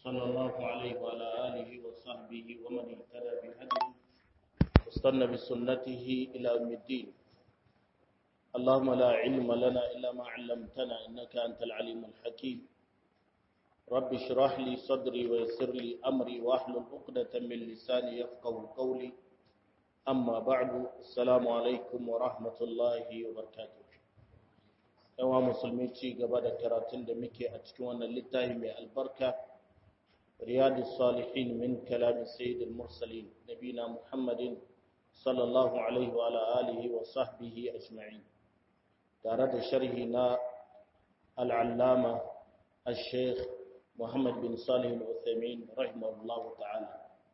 صلى الله عليه وعلى آله وصحبه ومن اهتدى بهديه واستنى بسنته إلى يوم الدين اللهم لا علم لنا إلا ما علمتنا إنك أنت العليم الحكيم رب اشرح لي صدري ويسر لي أمري واحلل عقدة من لساني يفقه قولي أما بعد السلام عليكم ورحمة الله وبركاته yawa musulmi ci gaba da karatun da muke a cikin wannan littafi mai albarka riyadu salihin min kalamin sayyidul mursalin nabina muhammadin sallallahu alaihi wa alihi wa sahbihi ajma'in tare da sharhi na al'allama al-sheikh muhammad bin salih al-uthaymin rahimahullahu ta'ala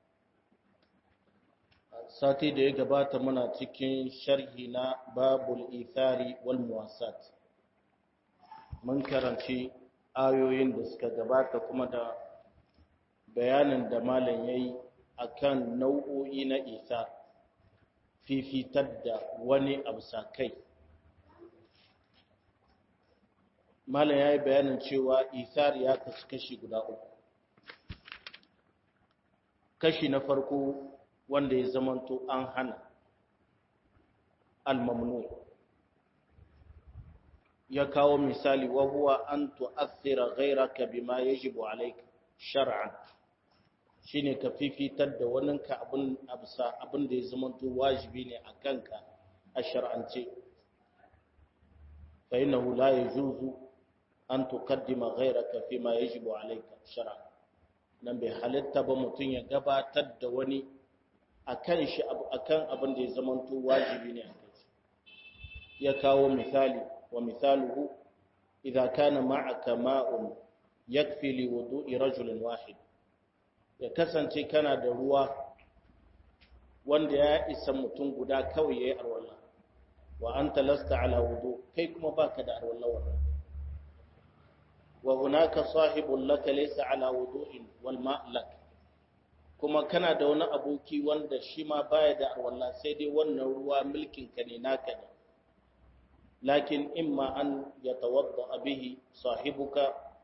sati da ya gabata muna cikin sharhi na babul ithari wal muwasat mun karanci ayoyin da suka gabata kuma da bayanin da malam yayi akan nau'o'i na isa fifitar da wani abu kai malam yayi bayanin cewa isar ya kasu kashi guda uku kashi na farko wanda ya zamanto an hana al-mamnu ya kawo misali wa huwa an tu'athira ghayraka bima yajibu alayka shar'an shine ka fifitar da waninka abin absa abin da ya zamanto wajibi ne a kanka a shar'ance fa innahu la yajuzu an tuqaddima ghayraka fima yajibu alayka shar'an nan bai halitta ba mutun ya gabatar da wani akan shi akan abin da ya zamanto wajibi ne a kai ya kawo misali ومثاله إذا كان معك ماء يكفي لوضوء رجل واحد ya kasance kana da ruwa wanda ya isa mutum guda kawai yayi arwalla wa anta lasta ala wudu kai kuma baka da arwalla wannan wa hunaka sahibun laka laysa ala wudu'in wal ma' lak kuma kana da wani aboki wanda shi ma baya da arwalla sai dai wannan ruwa milkin ka ne naka ne لكن إما أن يتوضأ به صاحبك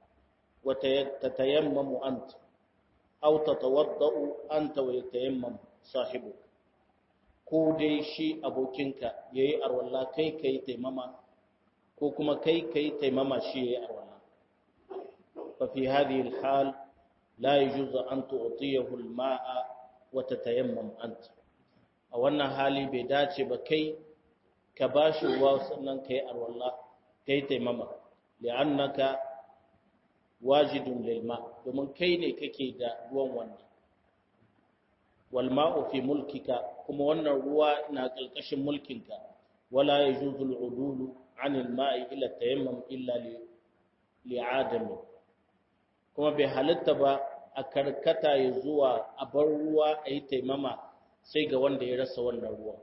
وتتيمم أنت أو تتوضأ أنت ويتيمم صاحبك ko dai shi abokinka ya yi arwalla kai ka yi taimama ko kuma kai ka yi taimama shi ya yi arwalla fa fi hadhihi alhal la yajuzu an tu'tiyahu alma'a wa tatayammam anta a wannan hali bai dace ba kai ka ba shi ruwa sannan ka yi arwalla ka yi taimama li'annaka wajidun lilma domin kai ne kake da ruwan wannan walma'u fi mulkika kuma wannan ruwa na ƙarƙashin mulkinka wala yajuzu al'udulu 'an al-ma'i ila tayammum illa li'adami kuma bai halitta ba a karkata ya zuwa a bar ruwa a yi taimama sai ga wanda ya rasa wannan ruwan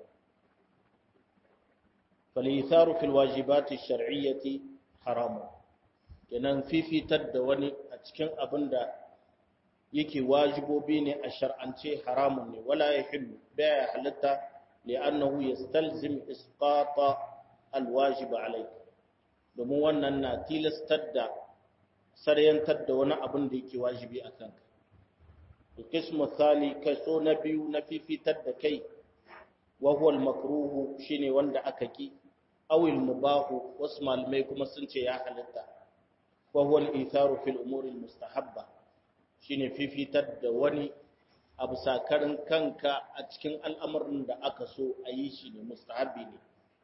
فالإيثار في الواجبات الشرعية حرام kenan fifitar da wani a cikin abin da yake wajibobi ne a shar'ance haramun ne wala ya hillu baya halitta li'annahu yastalzim isqata alwajib alayk domin wannan na tilastar da saryantar da wani abin da yake wajibi a kanka qismu thani kaso na biyu na fifitar da kai wa huwa al-makruhu shine wanda aka ki awil mubahu wasu malamai kuma sun ce ya halitta wa huwa al-itharu fil umuri al-mustahabba shine fifitar da wani abu sakarin kanka a cikin al'amarin da aka so a yi shi ne mustahabbi ne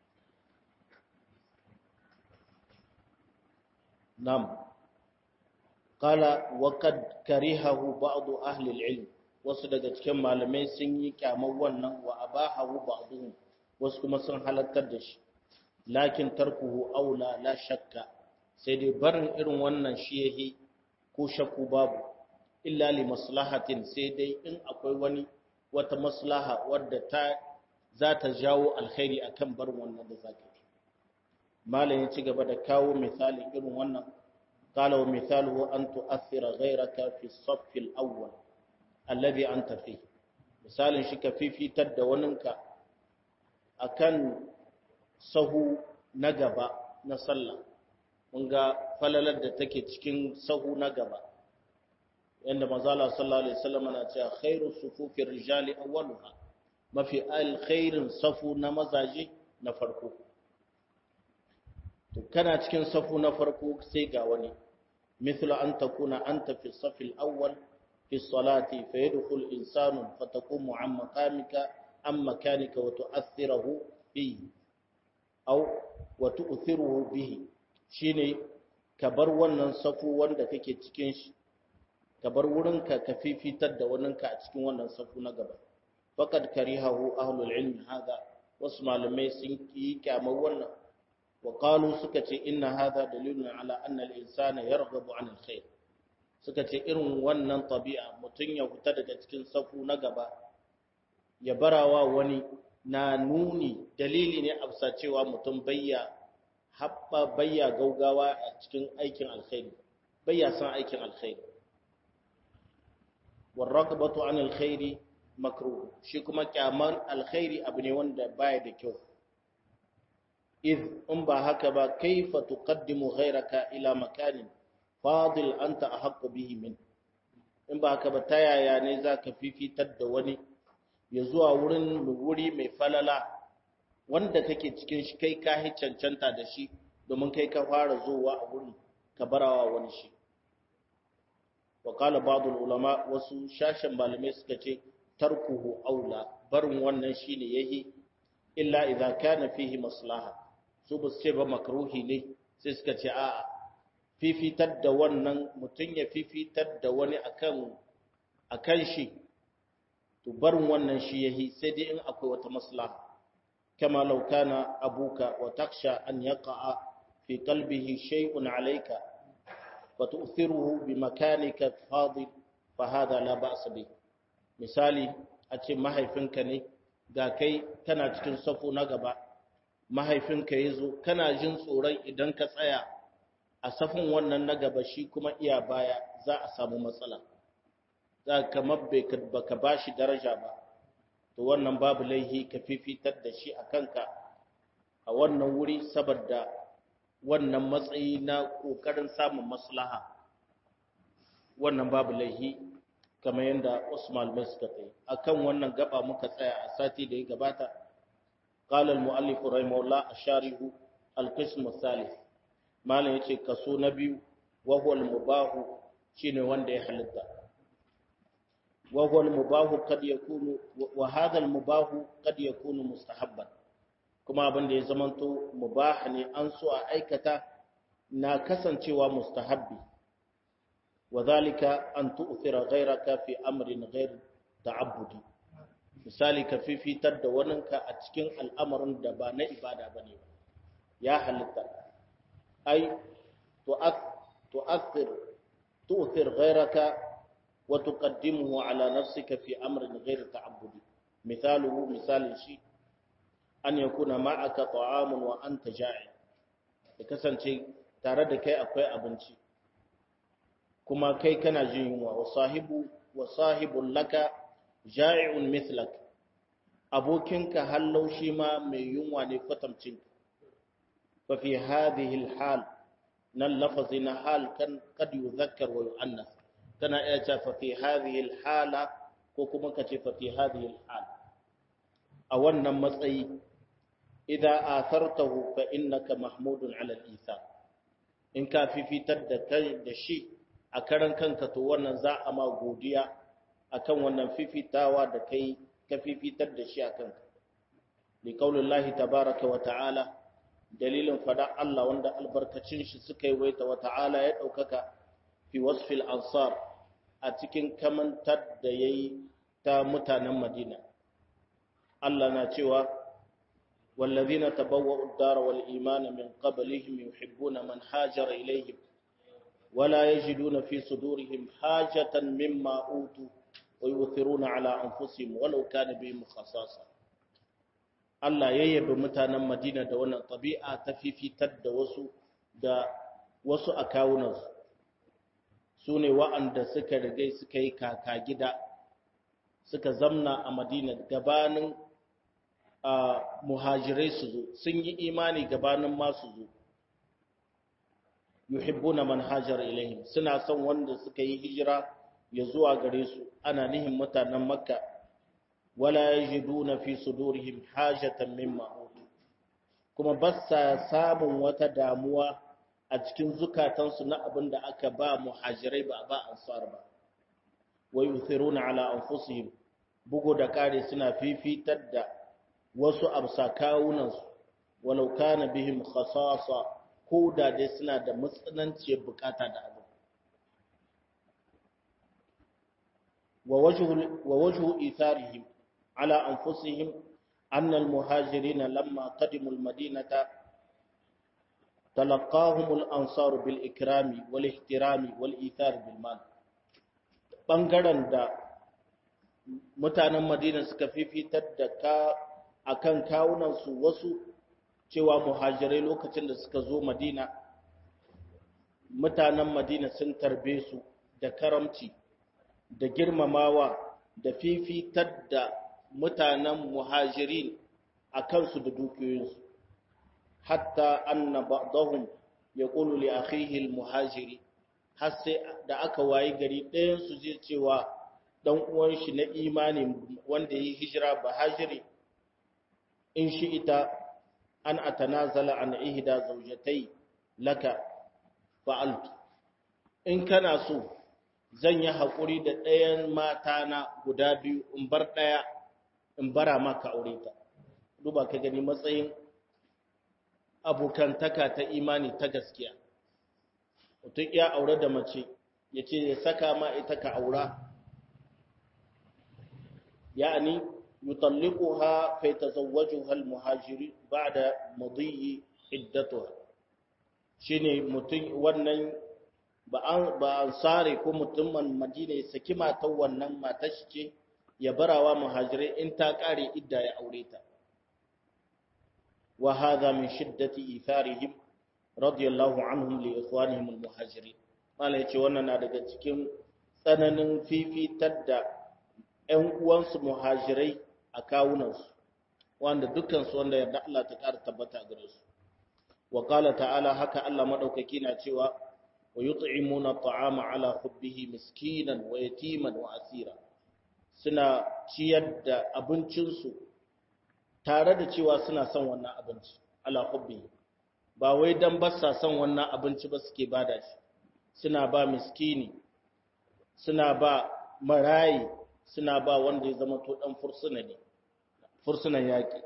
nam qala wa qad karihahu ba'd ahli al-ilm wasu daga cikin malamai sun yi kyamar wannan wa abahahu ba'dhum wasu kuma sun halartar da shi lakin tarkuhu aula la shakka sai dai barin irin wannan shi yahi ko shakku babu illa li maslahatin sai dai in akwai wani wata maslaha wadda ta za ta jawo alkhairi akan barin wannan da zaka yi malam ya ci gaba da kawo misalin irin wannan qala wa mithaluhu an tu'athira ghayraka fi as-saff al-awwal alladhi anta fi misalin shi ka fifitar da waninka akan sahu na gaba na sallah mun ga falalar da take cikin sahu na gaba yanda mazala sallallahu alaihi wasallam na cewa khairu sufufi rijali awwaluha mafi alkhairin safu na mazaje na farko to kana cikin safu na farko sai ga wani مثل أن تكون أنت في الصف الأول في الصلاة فيدخل إنسان فتقوم عن مقامك عن مكانك وتؤثره به أو وتؤثره به شيني كبر wannan safu wanda kake cikin shi kabar wurinka ka fifitar da waninka a cikin wannan safu na gaba faqad karihahu ahlul ilmi hada wasu malamai sun yi kyamar wannan وقالوا سكتي إن هذا دليل على أن الإنسان يرغب عن الخير سكتي إرن ونن طبيعة متن يهتا daga cikin safu na gaba ya barawa wani na nuni dalili ne a cewa mutum bayya habba bayya gaugawa a cikin aikin alkhairi bayya san aikin alkhairi warraqbatu an alkhairi makruh shi kuma kyaman alkhairi abu ne wanda baya da kyau إذ إن بهك با كيف تقدم غيرك إلى مكان فاضل أنت أحق به منه in ba haka ba ta yaya ne za ka fifitar da wani ya zuwa wurin wuri mai falala wanda kake cikin shi kai ka hi cancanta da shi domin kai ka fara zuwa a wurin ka barawa wani shi wa qala ba'd ulama wasu shashin malamai suka ce tarkuhu aula barin wannan shine yahi illa idza kana fihi maslaha su ba su ce ba makruhi ne sai suka ce a'a fifitar da wannan mutum ya fifitar da wani akan akan shi to barin wannan shi yahi sai dai in akwai wata maslaha kama law kana abuka wa taksha an yaqa'a fi qalbihi shay'un alayka wa tu'thiruhu bi makanika fadil fa hada la ba'sa bi misali a ce mahaifinka ne ga kai kana cikin safo na gaba mahaifinka ya zo kana jin tsoron idan ka tsaya a safin wannan na gaba shi kuma iya baya za a samu matsala za ka mabbe ba ka ba shi daraja ba to wannan babu laihi ka fifitar da shi a kanka a wannan wuri saboda wannan matsayi na ƙoƙarin samun maslaha wannan babu laihi kamar yadda Usman mai suka tsaye akan wannan gaba muka tsaya a sati da ya gabata قال المؤلف رحمه الله الشارح القسم الثالث malam yace kaso na biyu wa huwa al-mubah shine wanda ya halitta wa huwa al-mubah kad yakunu wa hadha al-mubah kad yakunu mustahabban kuma abin da ya zamanto mubah ne an so a aikata na kasancewa mustahabbi wa dhalika an tu'thira ghayraka fi amrin ghayr ta'abbudi misali ka fifitar da waninka a cikin al'amarin da ba na ibada bane ya halitta ai tu'athir tu'thir ghayraka wa tuqaddimuhu ala nafsika fi amrin ghayr ta'abbudi misaluhu misalin shi an yakuna ma'aka ta'amun wa anta ja'i da kasance tare da kai akwai abinci kuma kai kana jin yunwa wa sahibu wa sahibun laka ja'i'un mithlak abokinka hallau shi ma mai yunwa ne kwatamcin fa fi hadhihi alhal nan lafazi na hal kan kad yuzakkar wa yu'annas kana iya cewa fa fi hadhihi alhala ko kuma ka ce fa fi hadhihi alhal a wannan matsayi idza athartahu fa innaka mahmudun ala al-ithar in ka fifitar da kai da shi a karan kanka to wannan za a ma godiya akan wannan fifitawa da kai ka fifitar da shi a kanka li qaulillahi tabaaraka wa ta'ala dalilin fada Allah wanda albarkacin shi suka yi waita wa ta'ala ya daukaka fi wasfil ansar a cikin kamantar da yayi ta mutanen Madina Allah na cewa والذين تبوأوا الدار والإيمان من قبلهم يحبون من هاجر إليهم ولا يجدون في صدورهم حاجة مما أوتوا ويؤثرون على أنفسهم ولو كان بهم خصاصة Allah ya yabi mutanen Madina da wannan tabi'a ta fifitar da wasu da wasu a kawunansu su ne wa'anda suka rigai suka yi kaka gida suka zamna a Madina gabanin muhajirai su zo sun yi imani gabanin masu zo yuhibbuna man hajara ilaihim suna son wanda suka yi hijira ya zuwa gare su ana nihin mutanen makka wala yajiduna fi sudurihim hajatan mimma utu kuma ba sa samun wata damuwa a cikin zukatansu na abin da aka ba muhajirai ba ba ansar ba wa yuthiruna ala anfusihim bugu da kare suna fifitar da wasu absa kawunansu walau kana bihim khasasa ko da dai suna da matsananciyar bukata da abu wa wajhu itharihim ala anfusihim anna almuhajirin lamma qadimu almadinata talaqahum al-ansar bil ikrami wal ihtirami wal ithar bil mal bangaren da mutanen madina suka fifitar da ka akan kawunan su wasu cewa muhajirai lokacin da suka zo madina mutanen madina sun tarbe su da karamci da girmamawa da fifitar da mutanen muhajirin a kansu da dukiyoyinsu hatta anna ba'dahum yaqulu li akhihi al-muhajiri har sai da aka wayi gari ɗayan su je cewa dan uwan shi na imani wanda yi hijira bahajiri in shi ita an atanazala an ihda zawjatai laka fa'altu in kana so zan yi haƙuri da ɗayan mata na guda biyu in bar ɗaya in bara maka aure ta duba ka gani matsayin abokantaka ta imani ta gaskiya mutum ya aure da mace ya ce ya saka ma ita ka aura ya'ani yutalliquha fa yatazawwajuha al-muhajiri ba'da madiyi iddatuha shine mutum wannan ba an ba ansare ko mutumin madina ya saki matan wannan matar shi ce ya barawa muhajirai in ta kare idda ya aure ta wa hadha min shiddati itharihim radiyallahu anhum li ikhwanihim al-muhajirin mala yace wannan na daga cikin tsananin fifitar da ƴan uwansu muhajirai a kawunansu wanda dukkansu wanda yarda Allah ta ƙara tabbata gare su wa qala ta'ala haka Allah madaukaki na cewa wa yut'imuna at'ama ala hubbihi miskinan wa yatiman wa asira suna ciyar da abincinsu tare da cewa suna son wannan abinci ala hubbihi ba wai dan ba sa son wannan abinci ba suke bada shi suna ba miskini suna ba marayi suna ba wanda ya zama to dan fursuna ne fursunan yaki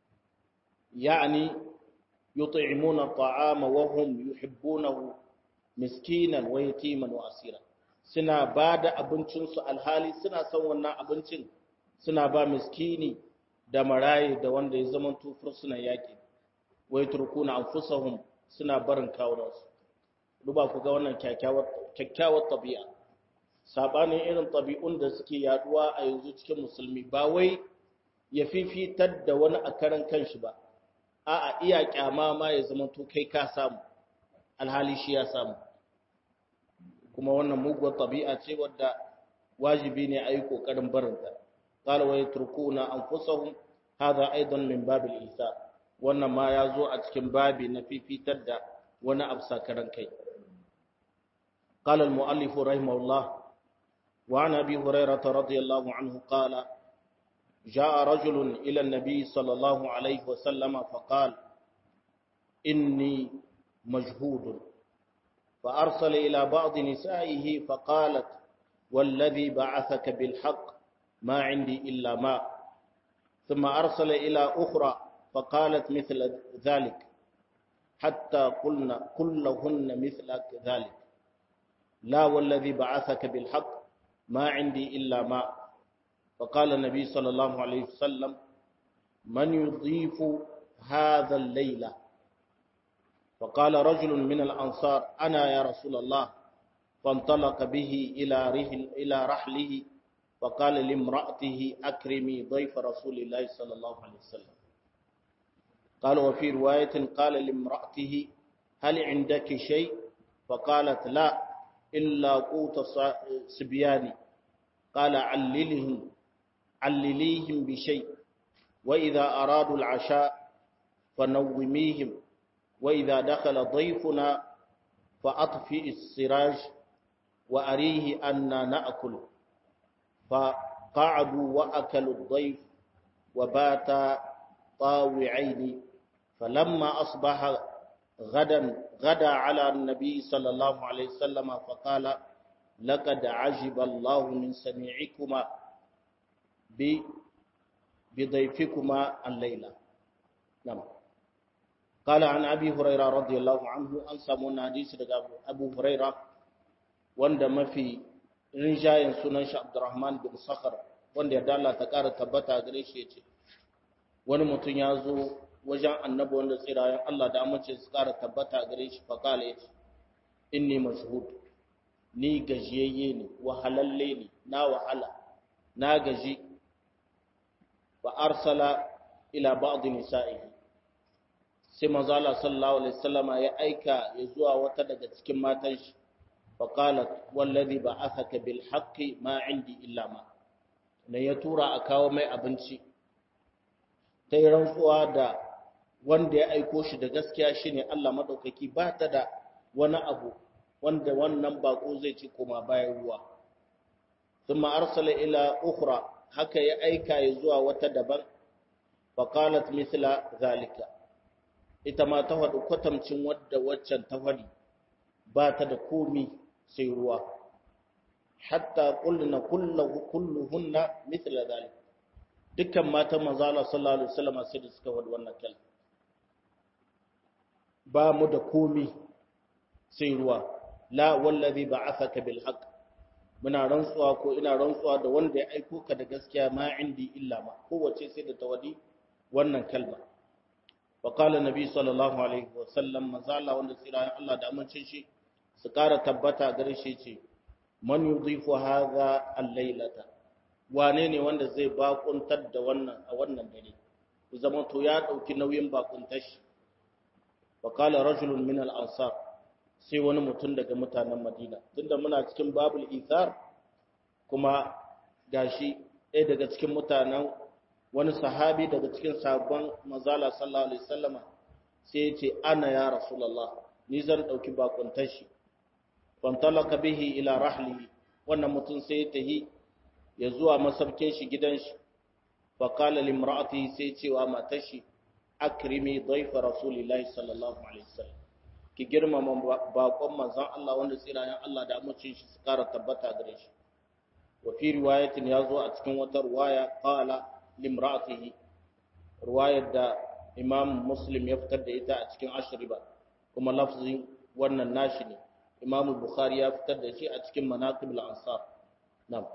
ya'ani yut'imuna at'ama wa hum yuhibbunahu miskinan wa yatiman wa asira suna ba da abincinsu alhali suna son wannan abincin suna ba miskini da marayi da wanda ya zama tufur suna yaƙi wai turkuna anfusahum suna barin kawunansu duba ku ga wannan kyakkyawar tabi'a sabanin irin tabi'un da suke yaduwa a yanzu cikin musulmi ba wai ya fifitar da wani a karan kanshi ba a'a iya kyama ma ya zama to kai ka samu alhali shi ya samu kuma wannan muguwar tabi'a ce wadda wajibi ne a yi ƙoƙarin barinta qala wa yatrukuna anfusahum hadha aidan min babil isa wannan ma ya zo a cikin babi na fifitar da wani abu sakaran kai qala al muallif rahimahullah wa an abi hurairah radiyallahu anhu qala جاء رجل إلى النبي صلى الله عليه وسلم فقال إني مجهود فأرسل إلى بعض نسائه فقالت والذي بعثك بالحق ما عندي إلا ماء ثم أرسل إلى أخرى فقالت مثل ذلك حتى قلنا كلهن مثل ذلك لا والذي بعثك بالحق ما عندي إلا ماء فقال النبي صلى الله عليه وسلم من يضيف هذا الليلة فقال رجل من الأنصار أنا يا رسول الله فانطلق به إلى رحل إلى رحله فقال لامرأته أكرمي ضيف رسول الله صلى الله عليه وسلم قال وفي رواية قال لامرأته هل عندك شيء فقالت لا إلا قوت سبياني قال عللهم علليهم بشيء وإذا أرادوا العشاء فنوميهم وإذا دخل ضيفنا فأطفئ السراج wa arihi anna na'kul fa qa'adu wa akalu ad-dayf wa bata tawi'aini falamma asbaha غدا غدا على النبي صلى الله عليه وسلم فقال لقد عجب الله من سميعكما بضيفكما الليلة نعم قال عن أبي هريرة رضي الله عنه أن سمونا حديث أبو هريرة wanda mafi rinjayen sunan shi Abdurrahman bin Sakhar wanda ya dala ta ƙara tabbata gare shi yace wani mutum ya zo wajen annabi wanda tsirayen Allah da amince su ƙara tabbata gare shi fa kala yace inni mashhud ni gajiyayye ne wahalalle ne na wahala na gaji wa arsala ila ba'd nisa'ihi sai manzo Allah sallallahu alaihi wasallama ya aika ya zuwa wata daga cikin matan shi fa qalat wallazi ba'athaka bil haqqi ma indi illa ma ne ya tura a kawo mai abinci ta yi rantsuwa da wanda ya aiko shi da gaskiya shine Allah madaukaki ba ta da wani abu wanda wannan bako zai ci koma bayan ruwa thumma arsala ila ukhra haka ya aika ya zuwa wata daban faqalat mithla zalika ita ma ta faɗi kwatamcin wadda waccan ta faɗi ba ta da komi sai ruwa hatta kulluna kulluhunna mithla zalika dukkan matan manzo Allah sallallahu alaihi wasallam sai da suka faɗi wannan kalma ba mu da komi sai ruwa la wallazi ba'athaka bil haqq muna rantsuwa ko ina rantsuwa da wanda ya aiko ka da gaskiya ma indi illa ma kowace sai da tawadi wannan kalma wa qala nabi sallallahu alaihi wa sallam mazala wanda tsira Allah da amincin shi su kara tabbata gare shi ce man yudhifu hadha al-lailata wane ne wanda zai bakuntar da wannan a wannan dare ku zama to ya dauki nauyin bakuntar shi wa qala rajulun min al-ansar sai wani mutum daga mutanen Madina tunda muna cikin babul ithar kuma gashi ɗaya daga cikin mutanen wani sahabi daga cikin sabon mazala sallallahu alaihi wasallama sai ya ce ana ya rasulullah ni zan dauki bakuntar shi fantalaka bihi ila rahlihi wannan mutum sai ya tahi ya zuwa masarkin shi gidan shi fa qala limra'atihi sai cewa matar shi akrimi dhayfa rasulillahi sallallahu alaihi wasallam ki girmama bakon manzon Allah wanda tsirayen Allah da amincin shi su kara tabbata gare shi wa fi riwayatin ya zo a cikin wata riwaya qala limra'atihi riwayar da Imam Muslim ya fitar da ita a cikin ashriba kuma lafzin wannan nashi ne Imam Bukhari ya fitar da shi a cikin manaqibul ansar na'am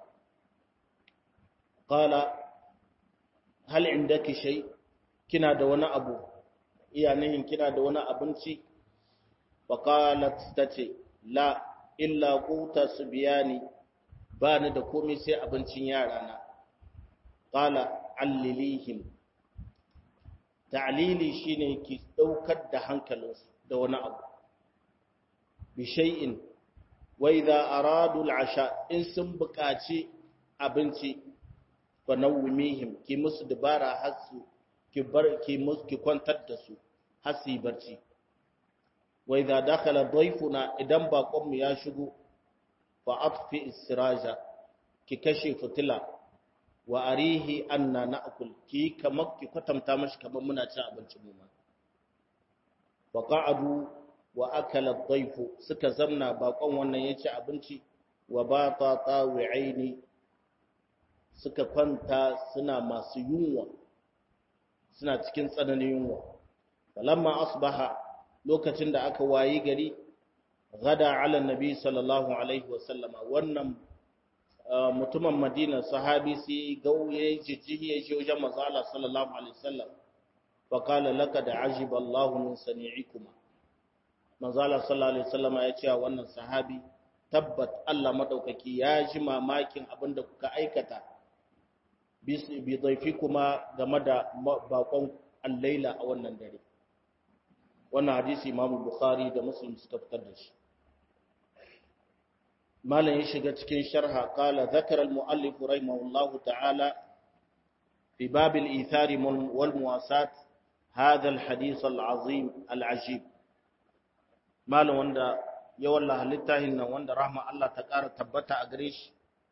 qala hal indaki shay kina da wani abu iya nihin kina da wani abinci faƙalat ta ce la illa ƙuta su biya ni ba ni da komai sai abincin yarana ƙala allilihim ta'lili shine ki ɗaukar da hankalinsu da wani abu bi shay'in wa idza aradu al'asha in sun buƙaci abinci fa nawmihim ki musu dabara hasu ki bar ki musu ki kwantar da su hasi barci wa idza dakhala dayfuna idan baƙonmu ya shigo fa atfi istiraja ki kashe fitila wa arihi anna na'kul ki kamar ki kwatanta mashi kamar muna cin abinci mu ma fa qa'adu wa akala ad-dayfu suka zamna baƙon wannan ya ci abinci wa bata tawi'aini suka kwanta suna masu yunwa suna cikin tsananin yunwa falamma asbaha lokacin da aka wayi gari gada ala nabi sallallahu alaihi wasallama wannan mutumin madina sahabi sai gauye jijjihi ya shi wajen mazala sallallahu alaihi wasallam faƙala laka da ajib Allah min sani'ikuma mazala sallallahu alaihi wasallama ya ce wannan sahabi tabbat Allah madaukaki ya ji mamakin abin da kuka aikata bi zaifi kuma game da bakon allaila a wannan dare wannan hadisi imamu bukhari da muslim suka fitar da shi malam ya shiga cikin sharha qala zakara al-muallif rahimahullahu ta'ala fi bab al-ithar wal muwasat hadha al-hadith al-azim al-ajib malam wanda ya wallaha littafin nan wanda rahma Allah ta ƙara tabbata a gare shi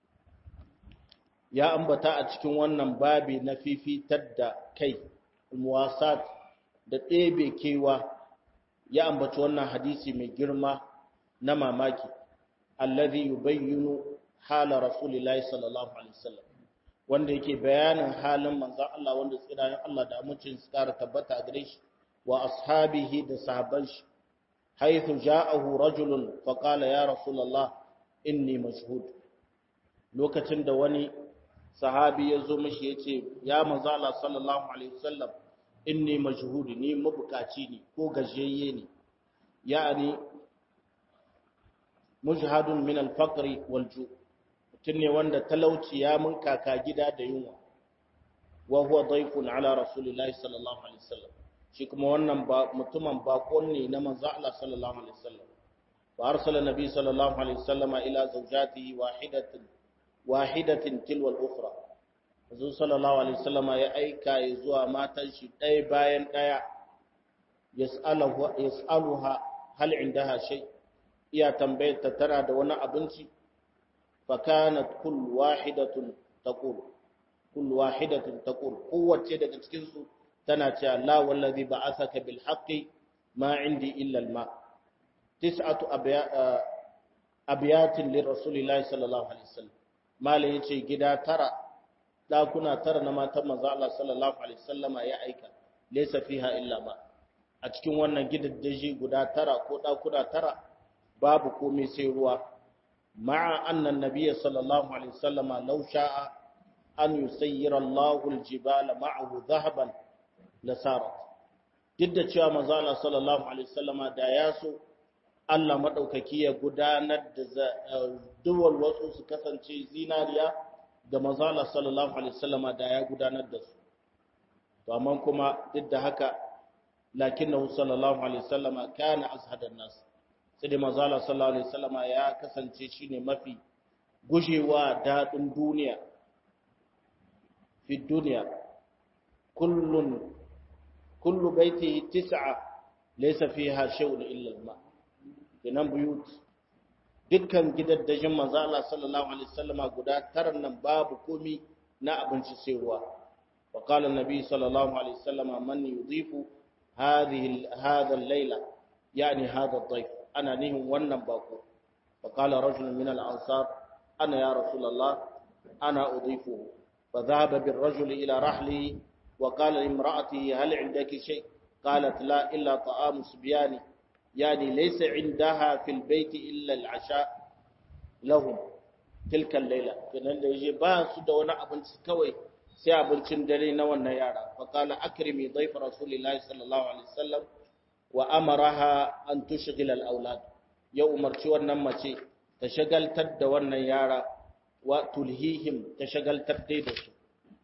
ya ambata a cikin wannan babi na fifitar da kai muwasat da ɗebe kewa ya ambaci wannan hadisi mai girma na mamaki alladhi yubayyinu hala rasulillahi sallallahu alaihi wasallam wanda yake bayanin halin manzon Allah wanda tsirayen Allah da amincin su ƙara tabbata a gare shi wa ashabihi da sahabban shi haythu ja'ahu rajulun fa qala ya rasulullah inni mashhud lokacin da wani sahabi ya zo mishi yace ya manzo Allah sallallahu alaihi wasallam inni mashhud ni mabukaci ne ko gajiyayye ne ya'ani mujhadun min al-faqri wal ju tun ne wanda talauci ya mun kaka gida da yunwa wa huwa dayfun ala rasulillahi sallallahu alaihi wasallam shi kuma wannan mutumin bakon ne na manzo Allah sallallahu alaihi wasallam wa arsala nabi sallallahu alaihi wasallam ila zawjatihi wahidatin wahidatin tilwa al-ukhra manzo sallallahu alaihi wasallam ya aika ya zuwa matan shi ɗaya bayan ɗaya yas'aluha yas'aluha hal indaha shay iya tambayar ta tana da wani abinci fa kanat kull wahidatun taqul kull wahidatun taqul kowace daga cikin su tana cewa la wallazi ba'athaka bil haqqi ma indi illa al ma tis'atu abiyatin li rasulillahi sallallahu alaihi wasallam malai yace gida tara dakuna tara na matan manzo Allah sallallahu alaihi wasallama ya aika laysa fiha illa ma a cikin wannan gidaddaji guda tara ko dakuna tara babu komai sai ruwa ma'a anna nabiyya sallallahu alaihi wasallama law sha'a an yusayyira Allahu al-jibala ma'ahu dhahaban lasarat duk da cewa manzo Allah sallallahu alaihi wasallama da ya so Allah madaukaki ya gudanar da duwal wasu su kasance zinariya da manzo Allah sallallahu alaihi wasallama da ya gudanar da su to amma kuma duk da haka lakinnahu sallallahu alaihi wasallama kana azhadan nas sai da manzo Allah sallallahu alaihi wasallama ya kasance shine mafi gujewa dadin duniya fi duniya kullun kullu baitihi tis'a laysa fiha shay'un illa al-ma kinan buyut dukkan gidaddajin manzo Allah sallallahu alaihi wasallama guda taran nan babu komi na abinci sai ruwa wa qala an-nabi sallallahu alaihi wasallama man yudhifu hadhihi hadha al-layla yani hadha ad-dayf ana nihin wannan bako fa qala rajulun min al-ansar ana ya rasulullah ana udhifu fa dhahaba bir-rajuli ila rahlihi وقال لامرأته هل عندك شيء قالت لا إلا طعام صبياني يعني ليس عندها في البيت إلا العشاء لهم تلك الليلة كنان da yaje ba su da wani abinci kawai sai abincin dare na wannan yara fa qala akrimi dayf rasulillahi sallallahu alaihi wasallam wa amaraha an tushghila al-aulad ya umarci wannan mace ta shagaltar da wannan yara wa tulhihim ta shagaltar dai da su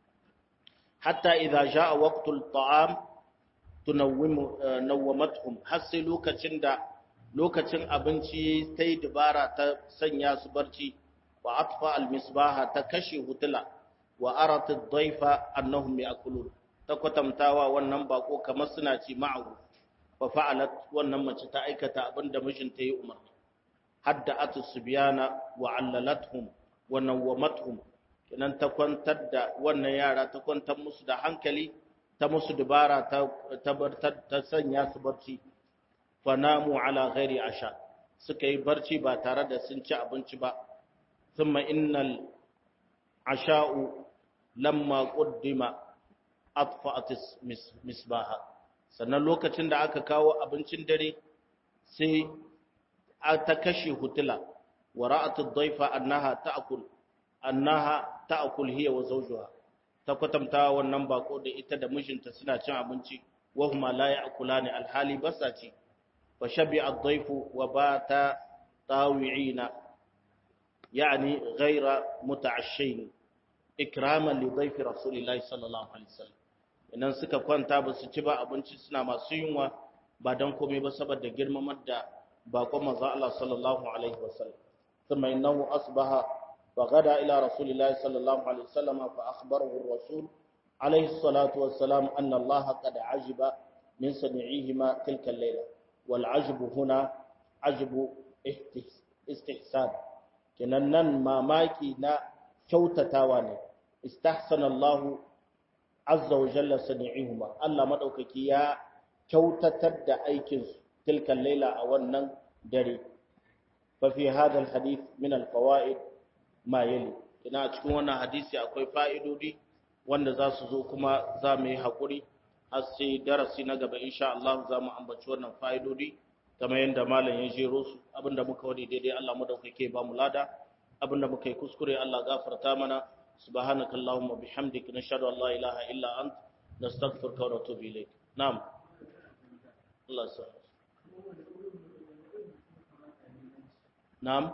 hatta idza jaa waqtul ta'am tunawwimu nawwamatuhum har sai lokacin da lokacin abinci ta yi dabara ta sanya su barci wa atfa al-misbaha ta kashe hutula wa arat ad-dayfa annahum ya'kulun ta kwatantawa wannan bako kamar suna ci ma'ahu fa fa'alat wannan mace ta aikata abinda mijinta ya umarni hadda atu subyana wa allalathum wa nawwamatuhum kenan ta kwantar da wannan yara ta kwantar musu da hankali ta musu dubara ta ta sanya su barci fanamu ala ghairi asha suka yi barci ba tare da sun ci abinci ba thumma innal asha'u lamma quddima atfa'at misbaha sannan lokacin da aka kawo abincin dare sai ta kashe hutula wa ra'at ad-dayfa annaha ta'kul annaha ta'kul hiya wa zawjuha ta kwatanta wannan bako da ita da mijinta suna cin abinci wa huma la ya'kulani alhali basa ci fa shabi'a ad-dayfu wa bata tawi'ina yani ghayra muta'ashshin ikraman li dayfi rasulillahi sallallahu alaihi wasallam idan suka kwanta ba su ci ba abinci suna masu yunwa ba dan komai ba saboda girmamar da bakon manzo Allah sallallahu alaihi wasallam thumma innahu asbaha فغدا إلى رسول الله صلى الله عليه وسلم فأخبره الرسول عليه الصلاة والسلام أن الله قد عجب من صنيعهما تلك الليلة والعجب هنا عجب istihsan kenan nan mamaki na kyautatawa ne istahsana Allahu azza wa jalla sani'ihuma Allah madaukaki ya kyautatar da aikin su tilkan laila a wannan dare fa fi hadha alhadith min alfawaid ma yali ina cikin wannan hadisi akwai fa'idodi wanda za su zo kuma za mu yi hakuri har sai darasi na gaba insha Allah za mu ambaci wannan fa'idodi kamar yadda malam ya jero su abinda muka wani daidai Allah madaukake ba mu lada abinda muka yi kuskure Allah gafarta mana subhanaka allahumma bihamdika nashhadu an la ilaha illa ant nastaghfiruka wa natubu ilayk na'am Allah sa na'am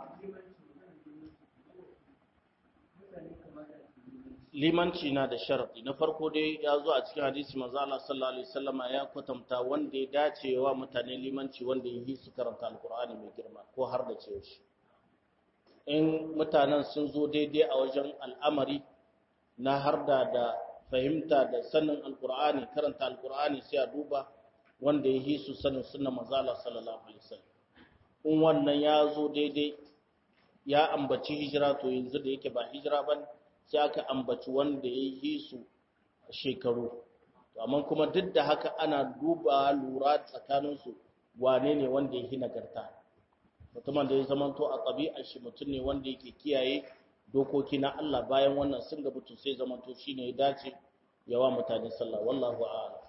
limanci na da sharadi na farko dai ya zo a cikin hadisi manzo Allah sallallahu alaihi wasallama ya kwatanta wanda ya dace wa mutane limanci wanda yi su karanta alqur'ani mai girma ko har da ce shi in mutanen sun zo daidai a wajen al'amari na harda da fahimta da sanin alqur'ani karanta alqur'ani sai a duba wanda ya yi su sanin sunna manzo Allah sallallahu alaihi wasallam in wannan ya zo daidai ya ambaci hijira to yanzu da yake ba hijira bane sai aka ambaci wanda ya yi su shekaru amma kuma duk da haka ana duba lura tsakaninsu wane ne wanda ya yi nagarta mutumin da ya zamanto a ɗabi'ar shi mutum ne wanda yake kiyaye dokoki na Allah bayan wannan sun ga mutum sai zamanto shi ne ya dace yawa mutane sallah wallahu a'lam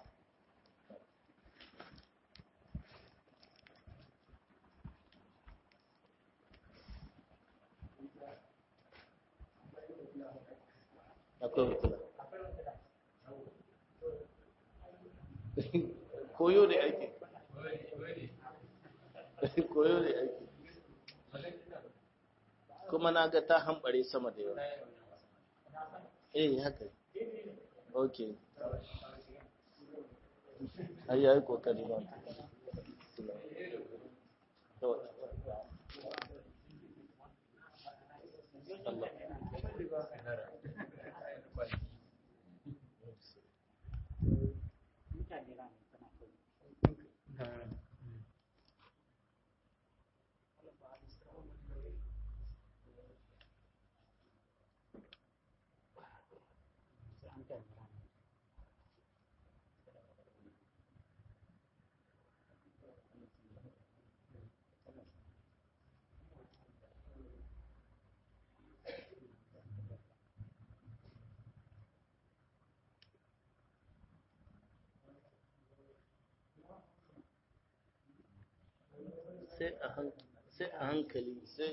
akwai hukula koyo ne ake koyo ne ake kuma na ga ta hambare sama da yawa eh haka ok ai yayi kokari ba Allah sai a hankali sai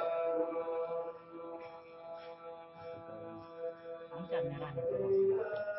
Ang camera nito.